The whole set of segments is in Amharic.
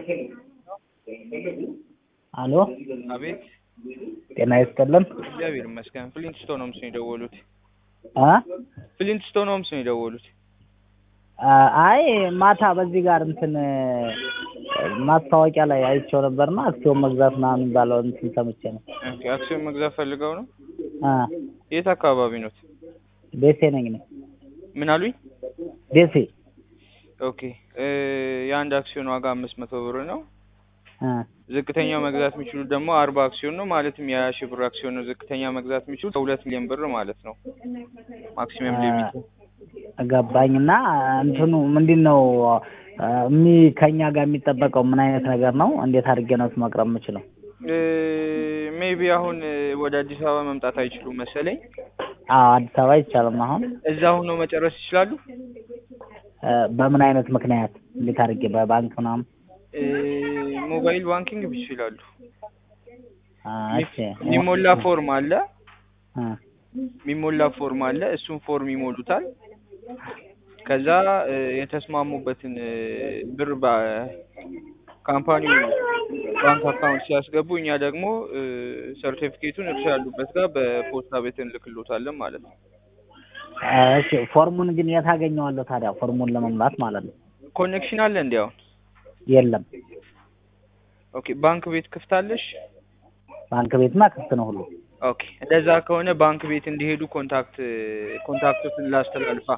አሎ አቤት ጤና ይስጥልን እግዚአብሔር ይመስገን። ፍሊንትስቶን ሆምስ ነው የደወሉት። አ ፍሊንትስቶን ሆምስ ነው የደወሉት። አይ ማታ በዚህ ጋር እንትን ማስታወቂያ ላይ አይቼው ነበርና አክሲዮን መግዛት ምናምን የሚባለው እንትን ሰምቼ ነው። ኦኬ አክሲዮን መግዛት ፈልገው ነው? አ የት አካባቢ ኖት? ደሴ ነኝ ነኝ ምን አሉኝ? ደሴ ኦኬ እ የአንድ አክሲዮን ዋጋ አምስት መቶ ብር ነው። አ ዝቅተኛው መግዛት የሚችሉት ደግሞ አርባ አክሲዮን ነው። ማለትም የሀያ ሺህ ብር አክሲዮን ነው ዝቅተኛ መግዛት የሚችሉት ከሁለት ሚሊዮን ብር ማለት ነው። ማክሲመም ሊሚት ገባኝና እንትኑ ምንድን ነው እሚ ከኛ ጋር የሚጠበቀው ምን አይነት ነገር ነው? እንዴት አድርጌ ነው መቅረብ የምችለው? ሜቢ አሁን እ ወደ አዲስ አበባ መምጣት አይችሉም መሰለኝ። አዎ አዲስ አበባ አይቻልም። አሁን እዛ ሆነው መጨረስ ይችላሉ። እ በምን አይነት ምክንያት እንዴት አድርጌ በባንክ ምናምን? እ ሞባይል ባንኪንግ ይችላሉ። አ እሺ የሚሞላ ፎርም አለ አ የሚሞላ ፎርም አለ። እሱን ፎርም ይሞሉታል። ከዛ እ የተስማሙበትን እ ብር በካምፓኒው ባንክ አካውንት ሲያስገቡ እኛ ደግሞ እ ሰርቲፊኬቱን እርሻ ያሉበት ጋር በፖስታ ቤት እንልክሎታለን ማለት ነው። እሺ ፎርሙን ግን የት አገኘዋለሁ ታዲያ? ፎርሙን ለመሙላት ማለት ነው። ኮኔክሽን አለ እንዲ አሁን? የለም ኦኬ ባንክ ቤት ክፍት አለሽ? ባንክ ቤትማ ክፍት ነው ሁሉ። ኦኬ እንደዛ ከሆነ ባንክ ቤት እንዲሄዱ ኮንታክት ኮንታክቶትን ላስተላልፋ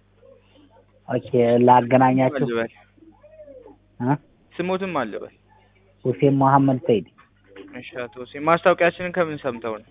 ኦኬ ላገናኛችሁ። አልበል እ ስሞትም አልበል። ሁሴን መሐመድ ሰይድ እሺ አቶ ሁሴን ማስታወቂያችንን ከምን ሰምተው ነው?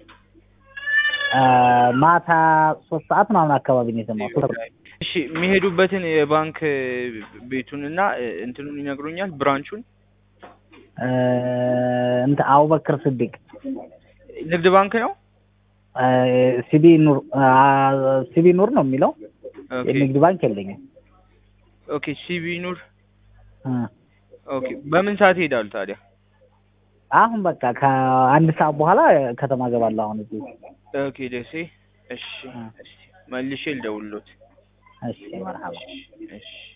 አ ማታ ሶስት ሰዓት ምናምን አካባቢ ነው የሰማሁት። እሺ የሚሄዱበትን የባንክ ቤቱን እና እንትኑን ይነግሩኛል ብራንቹን? እ እንትን አቡበክር ስዲቅ ንግድ ባንክ ነው? እ ሲቢ ኑር አ ሲቢ ኑር ነው የሚለው። ኦኬ የንግድ ባንክ የለኝም። ኦኬ ሲቢ ኑር። እ ኦኬ በምን ሰዓት ይሄዳሉ ታዲያ? አሁን በቃ ከአንድ ሰዓት በኋላ ከተማ ገባለሁ። አሁን እዚህ ኦኬ ደሴ። እሺ እ እሺ መልሼ ልደውልሎት። እሺ መርሀባ እሺ